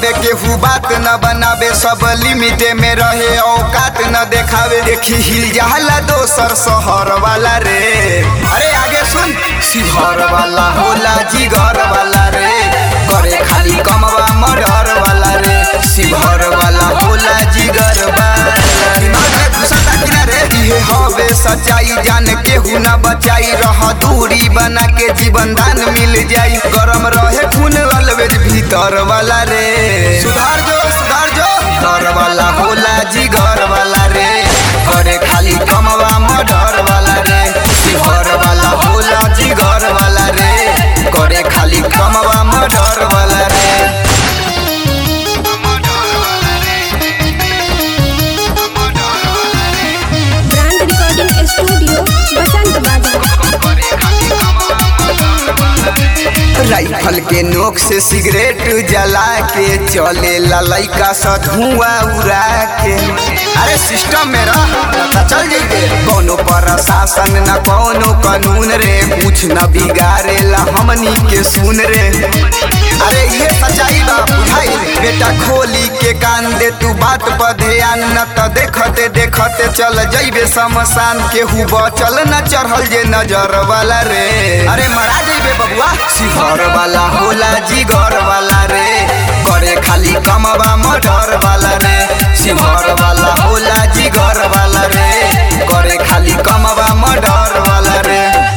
दबावे केहू बात न बनावे सब लिमिटे में रहे औकात न देखावे देखी हिल जाला दोसर शहर वाला रे अरे आगे सुन शिहर वाला होला जिगर वाला रे करे खाली कमवा मर्डर वाला रे शिवहर वाला होला जिगर वाला दिमाग में घुसता कि ना रे इहे हवे सच्चाई जान केहू ना बचाई रह दूरी बना के जीवन दान मिल जाई गरम रहे खून अलवेज भीतर वाला रे सुधार जो सुधार जो घर वाला होला जिगर वाला रे करे खाली कमवा मर्डर वाला रे शिवहर वाला होला जिगर वाला रे करे खाली कमवा मर्डर वाला रे ब्रांड रिकॉर्डिंग स्टूडियो बसंत बाजार राइफल के नोक से सिगरेट जला के चले ला लइका सा धुआं उड़ा के अरे सिस्टम में रह न त चल जइबे कोनो प्रशासन न कोनो कानून रे कुछ न बिगाड़े ला हमनी के सुन रे अरे ये सच्चाई बा बुझाई बेटा खोली के कान दे तू बात पर ध्यान न त देखते देखते चल जइबे शमशान केहू बचल न चढ़ल जे नजर वाला रे अरे मरा जइबे बबुआ शिहर वाला होला जिगर वाला रे करे खाली कमवा मर्डर वाला रे शिहर वाला होला जिगर वाला रे करे खाली कमवा मर्डर वाला रे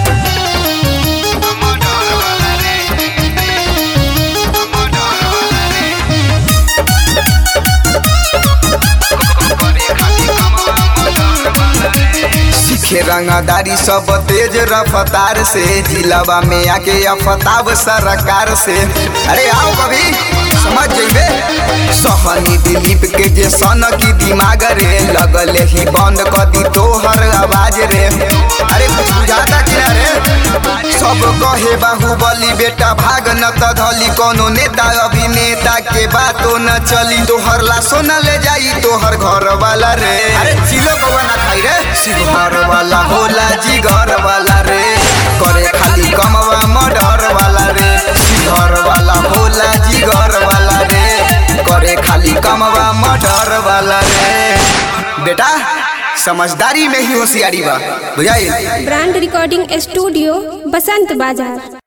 सीखे रंगदारी सब तेज रफ्तार से जिलावा में आके अफताब सरकार से अरे आओ कभी समझ जइबे सहनी दिलीप के जे सन की दिमाग रे लगले ही बंद कर दी तोहर आवाज रे अरे कुछ बुझाता कि ना रे सब कहे बाहुबली बेटा भाग न त धली कोनो नेता अभिनेता के बातो न चली तोहर लाशो न ले जाई तोहर घर वाला रे अरे चिलो कौआ ना खाई रे शिवहर वाला होला जिगर वाला रे करे खाली कमवा मर्डर वाला रे शिवहर वाला होला जिगर वाला रे करे खाली कमवा मर्डर वाला रे बेटा समझदारी में ही होशियारी बा बुझाई ब्रांड रिकॉर्डिंग स्टूडियो बसंत बाजार